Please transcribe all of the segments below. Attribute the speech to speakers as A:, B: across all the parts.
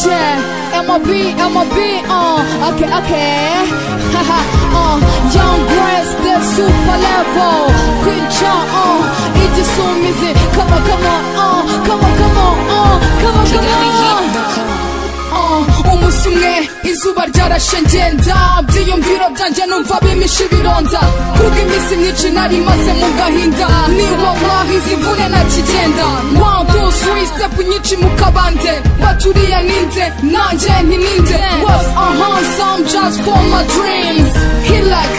A: J, MOB, MOB, uh, okay, okay. Haha, uh, Young Grace, the super level. Queen Cha, uh, igisumizi. Come on, come on, uh, come on, come on, uh, come on, come on. Uh, umunsi umwe izuba ryarashe ngenda byiyumviro byanjye numva bimisha ibironda kuko iminsi myinshi nari maze mu gahinda ni wallahi zivune na kigenda one two three step nyinshi mu kabande baturiye ninde nanjye nti ninde was a handsome just for my dreams he like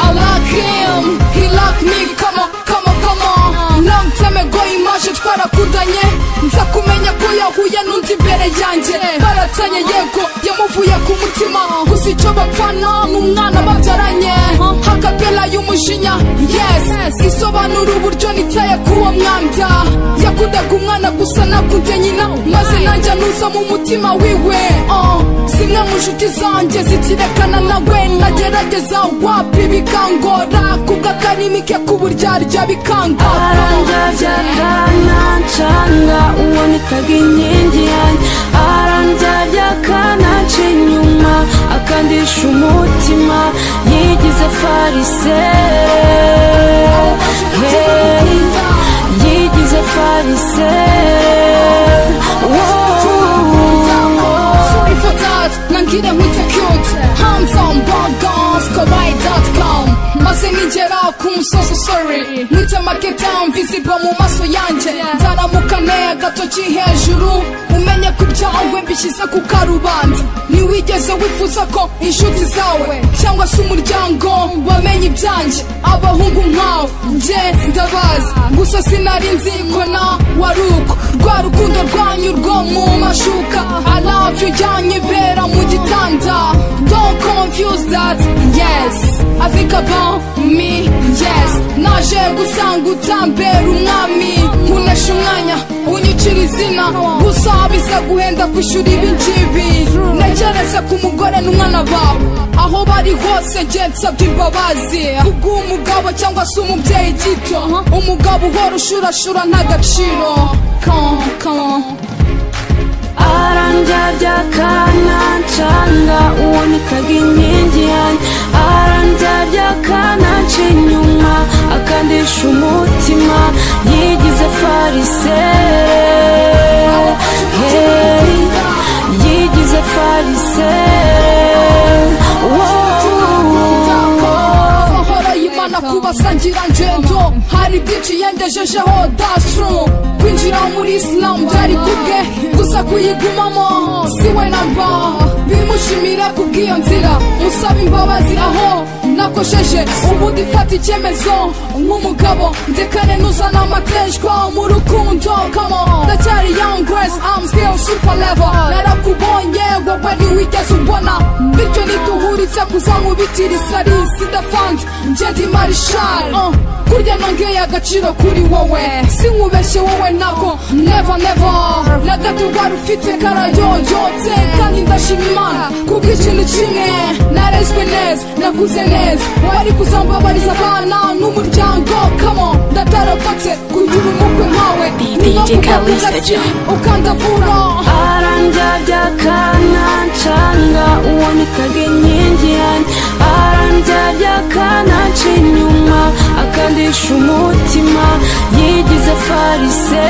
A: I like him he like me come on come on come on long time ago imaje twarakudanye nza kumenya ko yahuye n'undi imbere yanjye baratanye yego yamuvuye ku mutima gusa icyo bapfana n'umwana babyaranye hakapela y'umujinya yes isobanura uburyo nitaye k'uwo mwanda yakundaga umwana gusa nakunze nyina maze nanjye nuza mu mutima wiwe oh, zimwe mu nshuti zanjye zitirekana nawe nagerageza wapi bikangora kubwo akarimi ke k'uburyarya bikangora
B: aranjabyakana ncanga ubonekaga inkingi yanjye aranjabyakana nca inyuma akandisha umutima yigize farise hey, yigize farise wow.
A: Sorry for that, nangire nkwite cute Hands on burgers, kawaii.com Maze nigera ku musozi sorry Mwite market down, visible mu maso yanjye Ndaramuka neye gatoki hejuru Umenye ko ibyawe mbishyize ku karubanda Ntiwigeze wifuza ko inshuti zawe Cyangwa se umuryango wamenye ibyanjye Abahungu nkawe, nje ndabazi Gusa sinari nzi ko na waruko Rwa rukundo rwanyu rwo mu mashuka I love you yanyibera mu gitanda Don't confuse that, yes I think about me, yes Naje gusanga utambera umwami Nkunesha umwanya, unyicira izina Gusa biza guhenda kwishyura ibi ngibi Ntekereze ku mugore n'umwana bawe Aho bari hose njye nsabye imbabazi Kubw'umugabo cyangwa se umubyeyi gito Umugabo uhora ushurashura nta gaciro Come on, come on
B: aranjabyakana ncanga ubonekaga inkingi yanjye aranjabyakana nca inyuma akandisha umutima yigize farise hey, yigize farise wow.
A: amahoro y'imana kubasangira ngendo hari byinshi yengejejeho dasru kwinjira muri isilamu byari kubwe gusa kuyigumamo si we namba bimushimire kubw'iyo nzira musaba imbabazi aho nakosheje ubundi fata icyemezo nk'umugabo ndekane n'uzana amateshwa mu rukundo kamo ndacyari young grace I'm still super level narakubonye wowe ntiwigeze umbona bityo nituhuritse kuzamubitira isari sidafanze njye ndi marishal uh, kurya nongeye agaciro kuri wowe sinkubeshye wowe nako never never na gato wari ufite karayoyotse kandi ndashima imana kubw'ikintu kimwe narezwe neza nakuze neza wari kuzambabariza abana n'umuryango kamo ndatarokotse kugira umukwe nkawe niba
C: DJ Kalisa
A: kugasi
C: John.
A: ukandavura
B: aranjabyakana ncanga ubonekaga inkingi yanjye aranjabyakana nca inyuma akandisha umutima yigize farise